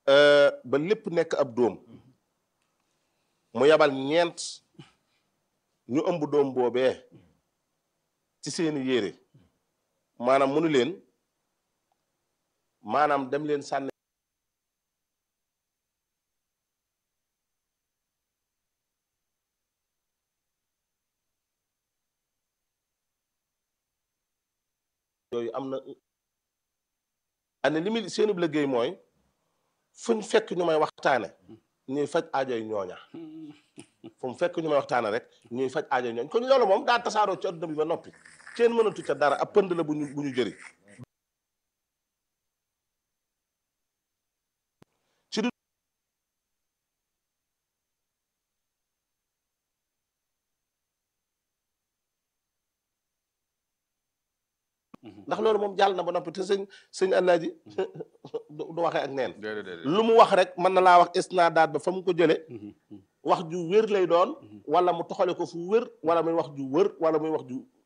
ba lépp nekk ab dóom mu yabal ñeent ñu ëmb dóom boobee ci seeni yére maanaam mënu leen maanaam dem leen sànni yooyu am na ane li muy seenu liggéey mooy fuñ fekk ñu may waxtaane ñuy faj aajoy ñooña fu mu fekk ñu may waxtaane rek ñuy faj aajoy ñooña kon loolu moom daa tasaaroo ci adduna bi ba noppi kenn mënatu ca dara ab pënd la bu ñu bu ñu jëri ci du ndax loolu moom jàll na ba noppi te sëñ sëñ Alaaji du waxee ak neen lu mu wax rek mën na laa wax isnaadaat ba fa mu ko jële wax ju wér lay doon wala mu toxale ko fu wér wala muy wax ju wër wala muy wax ju